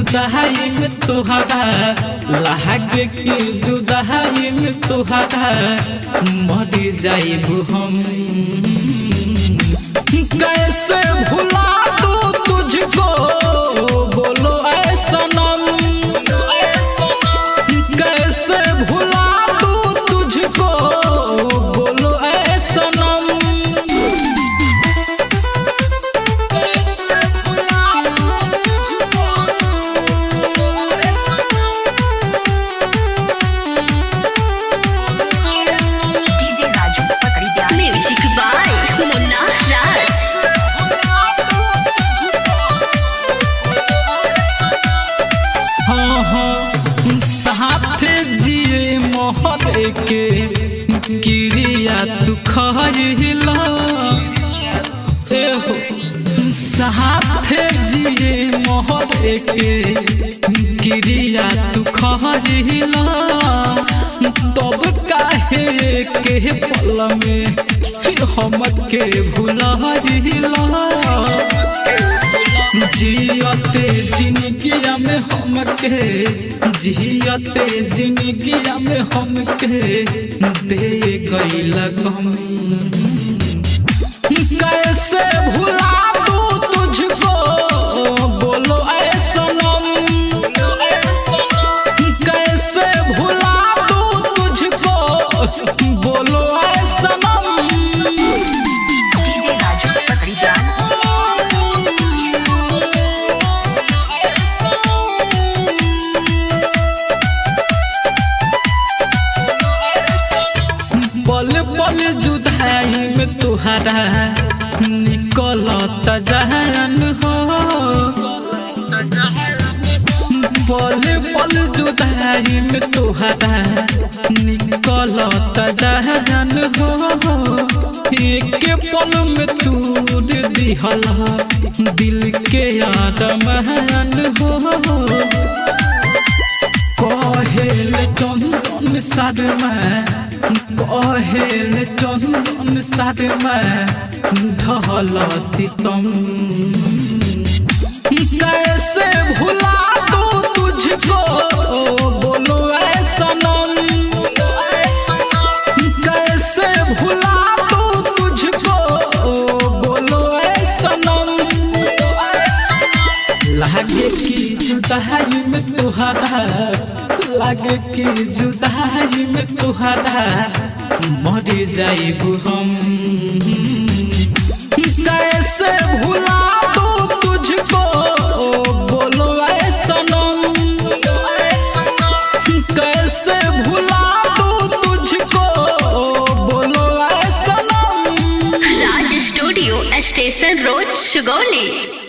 जुदाई में तुहरा लागे की जुदाई में तुहरा मर जाइबू हम कैसे भुला दू तुझको बोलो ऐ सनम कैसे भुला दू तुझको बोलो ऐ सनम डीजे राजू पकड़ी प्यार म्यूजिक बाय मुन्ना राज हाँ हाँ साथ जिए मोहर के क्रिया तू खरिला एहो साथ जिए मोहर के क्रिया तू खरिला तब काहे के पल में हम के भुला जियते जिंदगिया में हमके जियते जिंदगिया में हमके दे गईला गम कैसे भुला दू तुझको बोलो ऐ सनम कैसे भुला दू तुझको बोलो ऐ सनम डीजे राजू पकड़ी प्यार पल पल जुदाई में तुहरा निकलत जहन हो पल पल जुदाई में तुहरा निकलत जहन हो एक पल में तूर दिहल दिल के आदमहन हो कहेल चंदन शर्मा कहेल चंदन शर्मा ढल सितम कैसे भुला दू तुझको बोलो ऐ सनम कैसे भुला दू तुझको बोलो ऐ सनम लागे की जुदाई में तुहरा लागे की जुदाई में तुहरा मर जाइबू हम कैसे भुला दू तुझको बोलो ऐ सनम कैसे भुला दू तुझको बोलो ऐ सनम Raj studio station road Sugauli